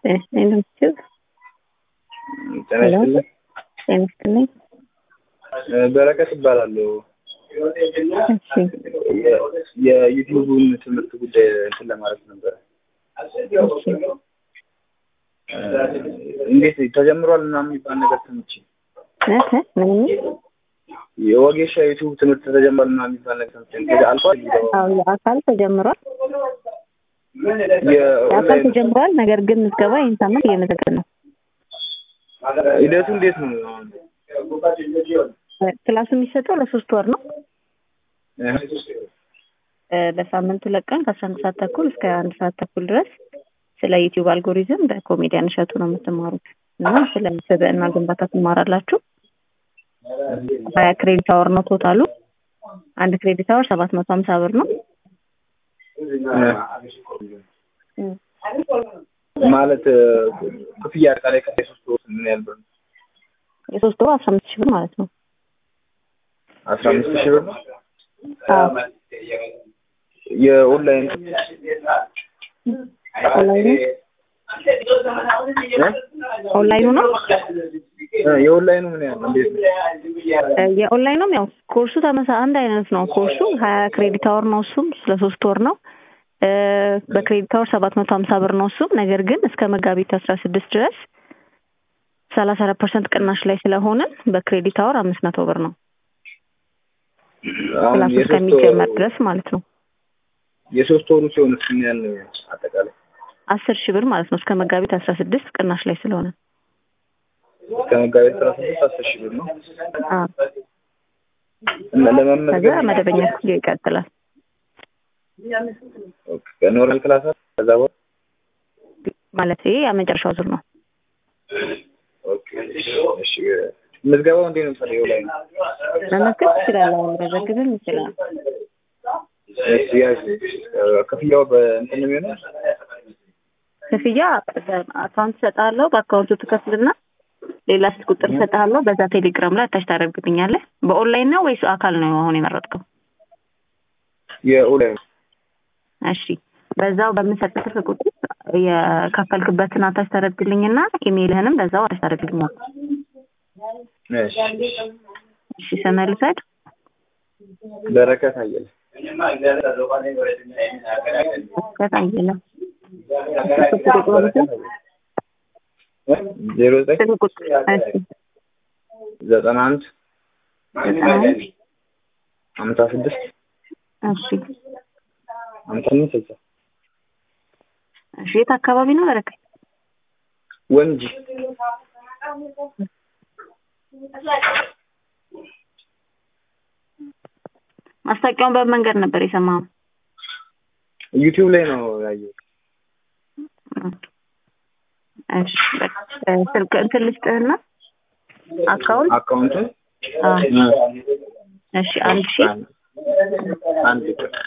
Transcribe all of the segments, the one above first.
እንደምትችል ጤና ይስጥልኝ። ጤና ይስጥልኝ። በረከት እባላለሁ። እሺ የዩቲዩቡን ትምህርት ጉዳይ እንትን ለማለት ነበረ። እሺ እንዴት ተጀምሯል ምናምን የሚባል ነገር ሰምቼ እህ ምን የወጌሻ ዩቲዩብ ትምህርት ተጀምሯል ምናምን የሚባል ነገር ሰምቼ ከዛ አልፏል። አዎ የአካል ተጀምሯል። የአካል የኦንላይን ተጀምሯል። ነገር ግን ምዝገባ ይህን ሳምንት እየመዘገብ ነው። ሂደቱ እንዴት ነው? አሁን ክላሱ የሚሰጠው ለሶስት ወር ነው። እህ እ በሳምንቱ ሁለት ቀን ከአስራ አንድ ሰዓት ተኩል እስከ አንድ ሰዓት ተኩል ድረስ ስለ ዩቲዩብ አልጎሪዝም በኮሜዲያን እሸቱ ነው የምትማሩት እና ስለ ስብዕና ግንባታ ትማራላችሁ። ሀያ ክሬዲት አወር ነው ቶታሉ። አንድ ክሬዲት አወር ሰባት መቶ ሀምሳ ብር ነው። እም። ማለት ክፍያ አጠቃላይ ከ ሶስት ወር ምን ያህል ብር ነው? የሶስት ወሩ አስራ አምስት ሺህ ብር ማለት ነው። አስራ አምስት ሺህ ብር ነው። አዎ የኦንላይን ኦንላይኑ ኦንላይኑ ነው እ የኦንላይኑ ምን ያህል ነው? እንዴት ነው? እ የኦንላይኑም ያው ኮርሱ ተመሳ አንድ አይነት ነው። ኮርሱ ሀያ ክሬዲት አወር ነው። እሱም ስለ ሶስት ወር ነው። እ በክሬዲት አወር ሰባት መቶ ሀምሳ ብር ነው እሱም። ነገር ግን እስከ መጋቢት አስራ ስድስት ድረስ ሰላሳ አራት ፐርሰንት ቅናሽ ላይ ስለሆንን በክሬዲት አወር አምስት መቶ ብር ነው አሁን ክላሱ የሶስት እስከሚጀመር ወሩ ድረስ ማለት ነው። የሶስት ወሩ ሲሆን ምን ያህል ነው አጠቃላይ? አስር ሺህ ብር ማለት ነው እስከ መጋቢት አስራ ስድስት ቅናሽ ላይ ስለሆነ ከመጋቢት አስራ ስድስት አስር ሺህ ብር ነው አዎ። እና ከዛ ለመመዝገብ መደበኛ ክፍያ ይቀጥላል። ኦኬ፣ ኖርማል ክላስ አለ? ከዛ በኋላ ማለት ይሄ የመጨረሻው ዙር ነው። ኦኬ፣ እሺ። ምዝገባው እንዴት ነው? ታዲያ ላይ ነው መመዝገብ ትችላለህ። አሁን መዘግብም ይችላል። እሺ፣ ያዝ ክፍያው በእንትን ነው የሚሆነው? ክፍያ አካውንት እሰጥሃለሁ። በአካውንቱ ትከፍልና ሌላ ስልክ ቁጥር እሰጥሃለሁ። በዛ ቴሌግራም ላይ አታች ታደርግልኛለህ። በኦንላይን ነው ወይስ አካል ነው አሁን የመረጥከው? የኦንላይን እሺ በዛው በምሰጥህ ስልክ ቁጥር የከፈልክበትን አታች ታደርግልኝና ኢሜይልህንም በዛው አታች ታደርግልኛለህ። እሺ። እሺ ስምህ ልውሰድ። በረከት አየለ በቃ አየለ ስልክ ቁጥር ልውሰድ። ዜሮ ዘጠኝ ስልክ ቁጥር እሺ ዘጠና አንድ ዘጠና አንድ ሀምሳ ስድስት እሺ ሀምሳ አምስት ስልሳ እሺ የት አካባቢ ነው በረከት? ወንጂ ማስታወቂያውን በምን መንገድ ነበር የሰማኸው? ዩቲዩብ ላይ ነው ያየሁት። እሺ በቃ ስልክ እንትን ልስጥህና አካውንት አካውንቱን አዎ እሺ አንድ ሺህ አንድ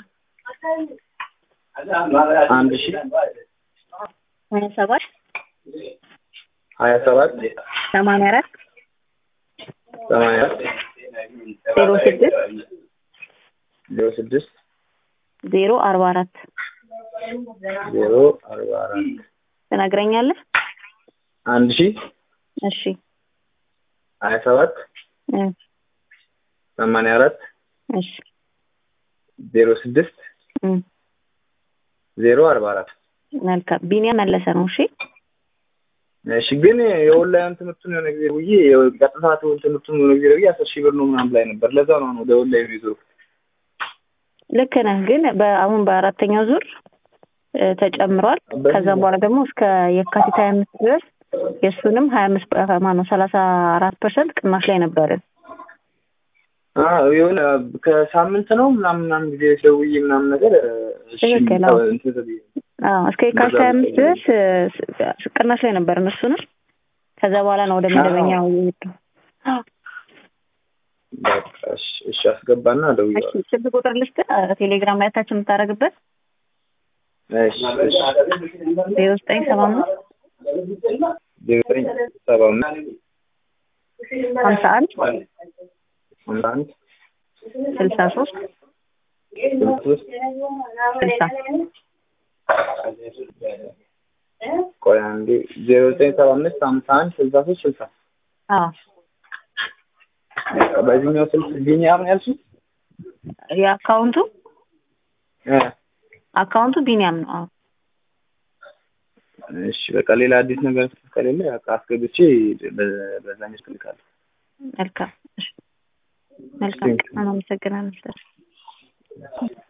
አንድ ሺህ ሀያ ሰባት ሀያ ሰባት ሰማንያ አራት ሰማንያ አራት ዜሮ ስድስት ዜሮ ስድስት ዜሮ አርባ አራት ዜሮ አርባ አራት ትነግረኛለህ? አንድ ሺህ እሺ ሀያ ሰባት እ ሰማንያ አራት እሺ ዜሮ ስድስት እ ዜሮ አርባ አራት መልካም ቢኒያም መለሰ ነው። እሺ እሺ ግን የኦንላይን ትምህርቱን የሆነ ጊዜ ብዬ ቀጥታ ትምህርቱን የሆነ ጊዜ ብዬ አስር ሺህ ብር ነው ምናምን ላይ ነበር። ለዛ ነው አሁን ወደ ኦንላይን ይዞ ልክ ነህ። ግን በአሁን በአራተኛው ዙር እ ተጨምሯል። ከዛም በኋላ ደግሞ እስከ የካቲት ሀያ አምስት ድረስ የእሱንም ሀያ አምስት ማነው ሰላሳ አራት ፐርሰንት ቅናሽ ላይ ነበርን። አዎ የሆነ ከሳምንት ነው ምናምን ምናምን ጊዜ ደውዬ ምናምን ነገር እሺ ትክክል፣ አዎ። እንትን ብዬ አዎ እስከ የካቲት ሀያ አምስት ድረስ እ ስ- ቅናሽ ላይ ነበርን እሱንም። ከዛ በኋላ ነው ወደ መደበኛው የሄድነው። አዎ። በቃ እሺ እሺ አስገባና ደውዬ እሺ ስልክ ቁጥር ልስጥህ እ ቴሌግራም ላይ ታች የምታደርግበት እሺ እሺ ዜሮ ዘጠኝ ሰባ አምስት ዜሮ ዘጠኝ ሰባ አምስት ሀምሳ አንድ ሀምሳ አንድ ስልሳ ሶስት ስልሳ ሶስት ስልሳ ቆይ አንዴ ዜሮ ዘጠኝ ሰባ አምስት ሀምሳ አንድ ስልሳ ሶስት ስልሳ አዎ በዚህኛው ስልክ ቢኒያም ነው ያልሽኝ? የአካውንቱ እ አካውንቱ ቢኒያም ነው። አዎ እሺ በቃ ሌላ አዲስ ነገር ከሌለ በቃ አስገብቼ በ- በዛኛው ስልክ እልካለሁ። መልካም እሺ። መልካም Thank you. አመሰግናለሁ።